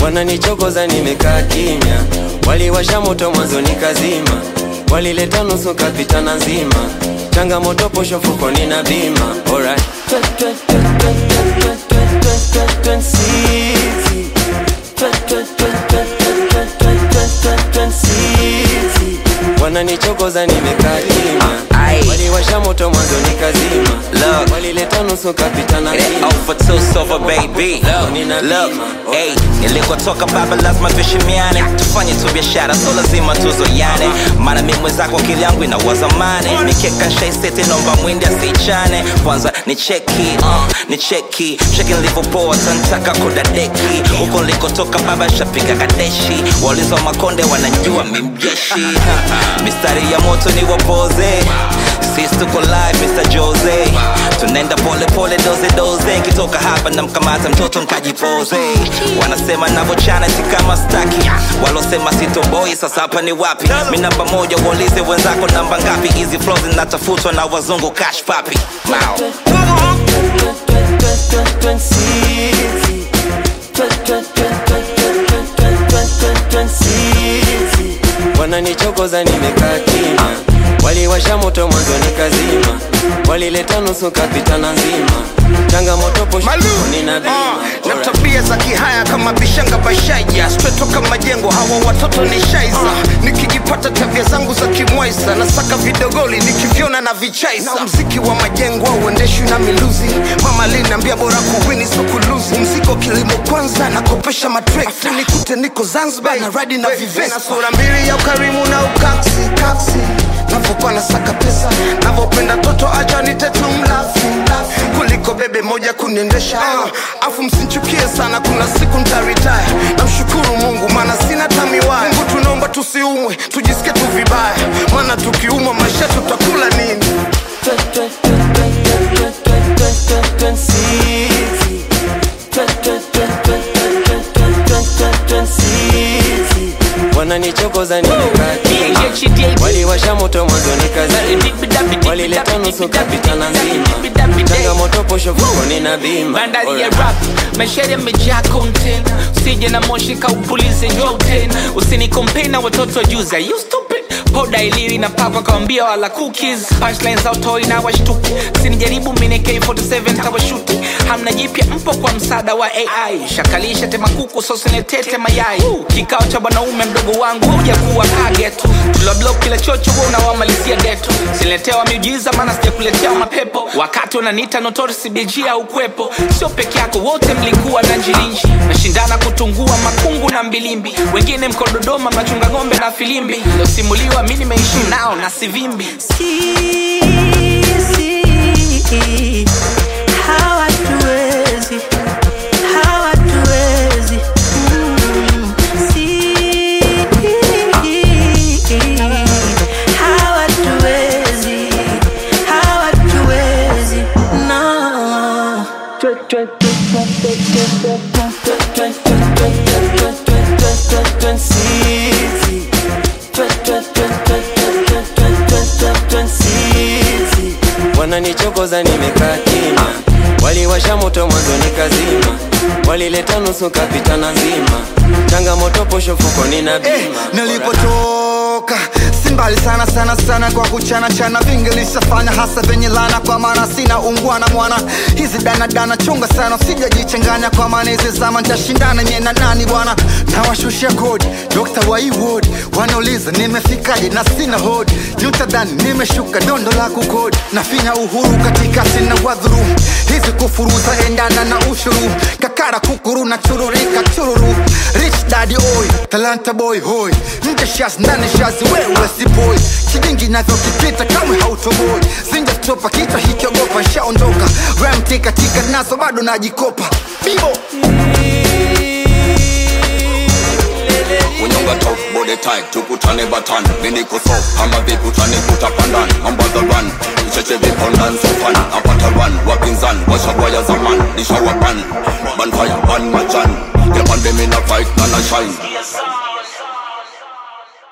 wananichokoza nimekaa kimya, waliwasha moto mwanzo nikazima, walileta nusu kapitana nzima, changamoto posho fukoni na bima. Alright. wananichokoza nimekaa kimya, Aye. waliwasha moto mwanzo nikazima, Look. walileta nusu kapitana It nzima. out for two silver baby Nina Look, bima. hey, nilikotoka baba lazima tuheshimiane tufanye tu biashara so lazima tuzoyane maana mi mwenzako akili yangu inawazamane mikeka nshaisete nomba mwindi asichane kwanza ni cheki uh, ni cheki cheki nilivyopoa tantaka kudadeki huko nilikotoka baba shapiga kadeshi wauliza wa makonde wanajua mimjeshi mistari ya moto ni wapoze sisi tuko live Mr. Jose tunaenda pole pole doze doze nkitoka hapa na mkamata mtoto nkajipoze wanasema navochana si kama staki walosema sitoboi sasa hapa ni wapi mi namba moja waulize wenzako namba ngapi hizi flow zinatafutwa na wazungu cash papi Mao. wananichokoza nimekaa kimya, waliwasha moto mwanzo nikazima, walileta nusu kapitana nzima, changamoto posho Malu nina bima. uh, na Alright. tabia za kihaya kama bishanga bashaija stretoka majengo hawa watoto ni shaiza nikijipata tabia zangu za kimwaisa nasaka vidogoli nikivyona na vichaisa na mziki wa majengo auendeshwi na miluzi mama linaambia bora kuwini so kuluzi mziko kilimo kwanza nakopesha matrekta nikute niko zanzibar na radi na vivesa sura mbili ya ukarimu na ukaksi kaksi navokuwa nasaka pesa navopenda toto acha nitetu mlafi mlafi. kuliko bebe moja kuniendesha uh, afu msinchukie sana kuna siku ntaritaya namshukuru mungu maana sina tamiwaya mungu tunaomba tusiumwe tujisikie tu vibaya maana tukiumwa maisha tutakula nini wananichokoza nimekaa kimya, waliwasha moto mwanzo nikazima, walileta nusu kapitana nzima, changamoto posho fukoni na bima. bandari ya Alright. rap maisha yamejaa content usije na moshi kaupulize njoten usinikompei na watoto juza you stupid poda iliwi na papa kawambia wala cookies punchlines autoi na washtuki sinijaribu mine k47 tawashuti hamna jipya mpo kwa msaada wa ai shakalisha temakuku sosinetete mayai kikao cha bwanaume mdogo wangu huja kuwa kagetu tuloblok kila chocho huwa unawamalizia geto siletewa miujiza maana sijakuletea mapepo wakati unaniita notorisi bg au kwepo sio peke yako wote mlikuwa na njilinji nashindana kutungua makungu na mbilimbi wengine mko dodoma mnachunga ng'ombe na filimbi losimuliwa mi nimeishi nao na sivimbi sisi hawatuwezi hawatuwezi Mm, sisi hawatuwezi hawatuwezi no wananichokoza nimekaa kimya, waliwasha moto mwanzo nikazima, walileta nusu kapitana nzima, changamoto posho fukoni na bima. eh, nilipotoka si mbali sana sana sana kwa kuchana chana vingi lishafanya hasa venye lana kwa maana sina ungwana mwana hizi danadana chunga sana sijajichanganya kwa maana hizi zama ntashindana nye na nani bwana nawashushia kodi dokta wa iwod wanauliza nimefikaje na sina hodi nyutadhani nimeshuka dondo la kukodi nafinya uhuru katika sina wadhuru hizi kufuruza endana na ushuru kakara kukuru na chururika chururu rich daddy oy talanta boy hoy nje shas ndani shazi wewe si boy kijingi navyokipita kamwe hautoboi zinja stopa kichwa hikiogopa nshaondoka ramti katika nazo bado najikopa bibo unyonga top body tight tukutane batan miniko so kama vikutane kutapandani mambo the run icheche vipondan sofan apata run wapinzan washagwaya zaman nishawapan banfire ban majan kepande mina fight na na shine